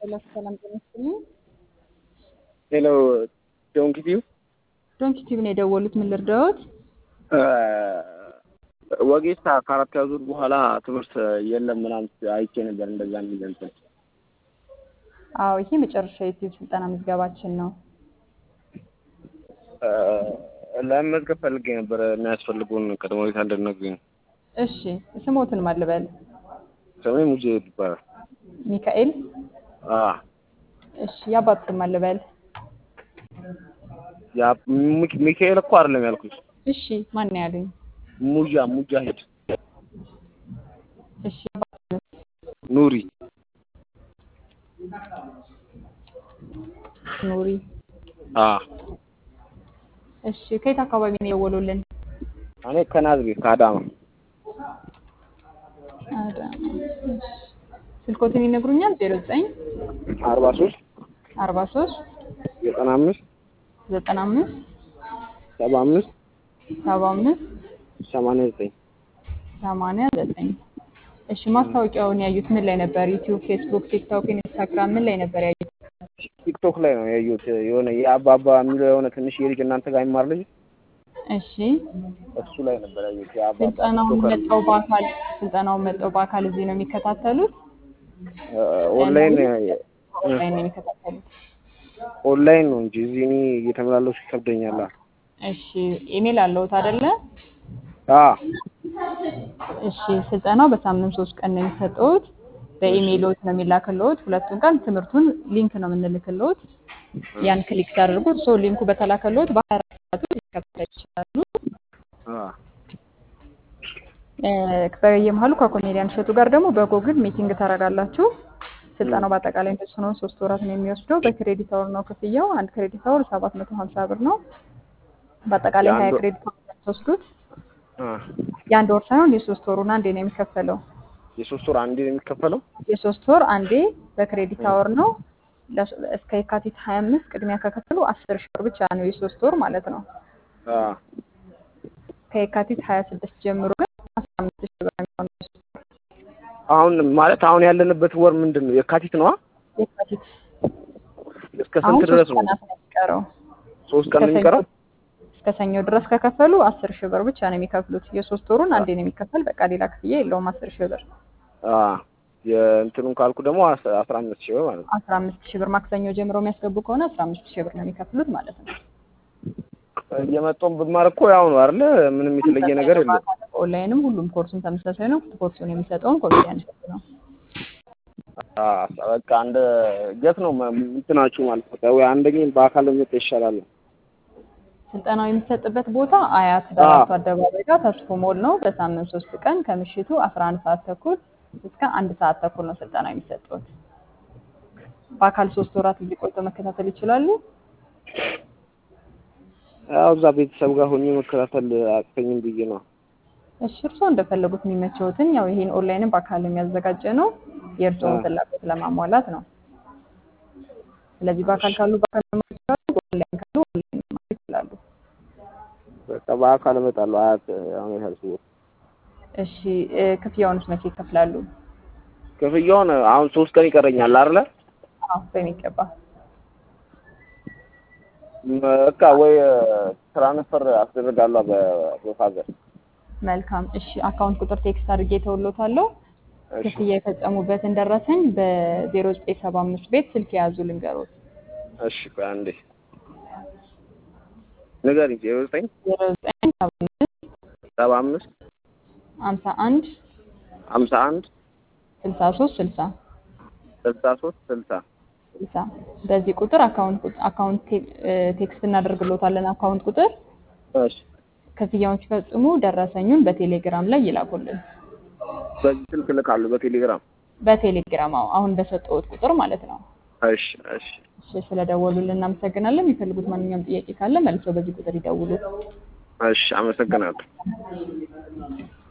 ሰላም ሰላም ጤና ይስጥልኝ። ሄሎ ዶንኪ ቲዩ ዶንኪ ቲቪ ነው የደወሉት። ምን ልርዳዎት? ወጌታ ከአራት ያዙር በኋላ ትምህርት የለም ምናምን አይቼ ነበር። እንደዛ የሚል እንትን አዎ ይሄ መጨረሻ የዩቲዩብ ስልጠና ምዝገባችን ነው። ለመመዝገብ ፈልጌ ነበር። የሚያስፈልጉን ቅድመ ሁኔታ እንድትነግሩኝ። እሺ ስሞትን ማልበል ስሜ ሙጄ ይባላል። ሚካኤል። አዎ እሺ የአባት ስም ማልበል ያ ሚክ- ሚካኤል እኮ አይደለም ያልኩሽ። እሺ ማን ነው ያሉኝ? ሙጃ ሙጃሂድ እሺ የአባት ስም ኑሪ ኑሪ። አዎ እሺ ከየት አካባቢ ነው የደወሉልን? እኔ ከናዝሬት ከአዳማ አዳማ። እሺ ስልኮትን ይነግሩኛል? ዜሮ ዘጠኝ አርባ ሶስት አርባ ሶስት ዘጠና አምስት ዘጠና አምስት ሰባ አምስት ሰባ አምስት ሰማንያ ዘጠኝ ሰማንያ ዘጠኝ እሺ ማስታወቂያውን ያዩት ምን ላይ ነበር? ዩቲዩብ፣ ፌስቡክ፣ ቲክቶክ፣ ኢንስታግራም ምን ላይ ነበር ያዩት? ቲክቶክ ላይ ነው ያየሁት። የሆነ የአባባ የሚለው የሆነ ትንሽ የልጅ እናንተ ጋር የሚማር ልጅ እሺ እሱ ላይ ነበር ያየሁት። የአባባ ስልጠናውን ቲክቶከር መጠው በአካል ስልጠናውን መጠው በአካል እዚህ ነው የሚከታተሉት? ኦንላይን ኦንላይን ነው የሚከታተሉት? ኦንላይን ነው እንጂ እዚህ እኔ እየተመላለሱ ይከብደኛል። እሺ ኢሜል አለውት አይደለ? አ እሺ ስልጠናው በሳምንት ሶስት ቀን ነው የሚሰጠውት። በኢሜይሎት ነው የሚላክልዎት። ሁለቱን ቀን ትምህርቱን ሊንክ ነው የምንልክልዎት። ያን ክሊክ ሲያደርጉት ሰው ሊንኩ በተላከልዎት በሀያ አራት ሰዓት ውስጥ ሊከታተሉ ይችላሉ። አ እ በየመሀሉ ከኮሜዲያን እሸቱ ጋር ደግሞ በጎግል ሚቲንግ ታደርጋላችሁ። ስልጠናው በአጠቃላይ እንደሱ ነው። ሶስት ወራት ነው የሚወስደው። በክሬዲት አወር ነው ክፍያው። አንድ ክሬዲት አወር ሰባት መቶ ሀምሳ ብር ነው። በአጠቃላይ ሀያ የአንድ ወር- ክሬዲት አወር ነው የምትወስዱት። አ የአንድ ወር ሳይሆን የሶስት ወሩን አንዴ ነው የሚከፈለው። የሶስት ወር አንዴ ነው የሚከፈለው። የሶስት ወር አንዴ በክሬዲት አወር ነው። ለስ- እስከ የካቲት ሀያ አምስት ቅድሚያ ከከፈሉ አስር ሺህ ብር ብቻ ነው የሶስት ወር ማለት ነው። አ ከየካቲት ሀያ ስድስት ጀምሮ ግን አስራ አምስት ሺህ ብር ነው የሚሆነው የሶስት ወር። አሁን ማለት አሁን ያለንበት ወር ምንድን ነው? የካቲት ነዋ። የካቲት እስከ አሁን ስንት ድረስ ሶስት ነው? ቀናት ነው የሚቀረው። ሶስት ቀን ነው ከሰኞ የሚቀረው። እስከ ሰኞ ድረስ ከከፈሉ አስር ሺህ ብር ብቻ ነው የሚከፍሉት። የሶስት ወሩን አንዴ ነው የሚከፈል። በቃ ሌላ ክፍያ የለውም። አስር ሺህ ብር አ የእንትኑን ካልኩ ደግሞ አስ- አስራ አምስት ሺህ ብር ማለት ነው። አስራ አምስት ሺህ ብር ማክሰኞ ጀምሮ የሚያስገቡ ከሆነ አስራ አምስት ሺህ ብር ነው የሚከፍሉት ማለት ነው። እየመጣሁ ብማር እኮ ያው ነው አይደለ? ምንም የተለየ ነገር የለም። ኦንላይንም ሁሉም ኮርሱም ተመሳሳይ ነው። ኮርሱን የሚሰጠውን ኮሜዲያን እሸቱ ነው። አ በቃ አንድ የት ነው ማ- እንትናችሁ ማለት ነው? ወይ አንደኛ በአካል መጣ ይሻላል። ስልጠናው የሚሰጥበት ቦታ አያት ዳራቱ አደባባይ ጋር ተስፎ ሞል ነው። በሳምንት ሶስት ቀን ከምሽቱ አስራ አንድ ሰዓት ተኩል እስከ አንድ ሰዓት ተኩል ነው ስልጠና የሚሰጡት። በአካል ሶስት ወራት እዚህ ቆይተው መከታተል ይችላሉ። ያው እዛ ቤተሰብ ጋር ሆኜ መከታተል አቅተኝም ብዬ ነው። እሺ እርስዎ እንደፈለጉት የሚመቸውትን ያው ይሄን ኦንላይንም በአካል የሚያዘጋጀ ነው የእርስዎን አዎ። ፍላጎት ለማሟላት ነው። ስለዚህ በአካል ካሉ በአካል መማር ይችላሉ፣ በኦንላይን ካሉ ኦንላይን መማር ይችላሉ። በቃ በአካል እመጣለሁ። አያት አሁን ያልኩት እሺ እ፣ ክፍያውንስ መቼ ይከፍላሉ? ክፍያውን አሁን ሶስት ቀን ይቀረኛል አይደለ? አዎ በሚገባ በቃ ወይ ትራንስፈር አስደርጋለሁ በፋዘር መልካም። እሺ አካውንት ቁጥር ቴክስት አድርጌ ተውሎታለሁ። እሺ ክፍያ የፈጸሙበትን ደረሰኝ በዜሮ ዘጠኝ ሰባ አምስት ቤት ስልክ የያዙ ልንገሮት። እሺ ቆይ አንዴ ንገሪኝ። ዜሮ ዘጠኝ ዜሮ ዘጠኝ ሰባ አምስት ሰባ አምስት ሀምሳ አንድ ሀምሳ አንድ ስልሳ ሶስት ስልሳ ስልሳ ሶስት ስልሳ ስልሳ በዚህ ቁጥር አካውንት ቁጥ- አካውንት ቴ- እ፣ ቴክስት እናደርግሎታለን። አካውንት ቁጥር እሺ ክፍያውን ሲፈጽሙ ደረሰኙን በቴሌግራም ላይ ይላኩልን። በዚህ ስልክ እልካለሁ በቴሌግራም። በቴሌግራም አዎ፣ አሁን በሰጠሁት ቁጥር ማለት ነው። እሺ እሺ እሺ ስለደወሉልን እናመሰግናለን። የሚፈልጉት ማንኛውም ጥያቄ ካለ መልሰው በዚህ ቁጥር ይደውሉ። እሺ አመሰግናለሁ።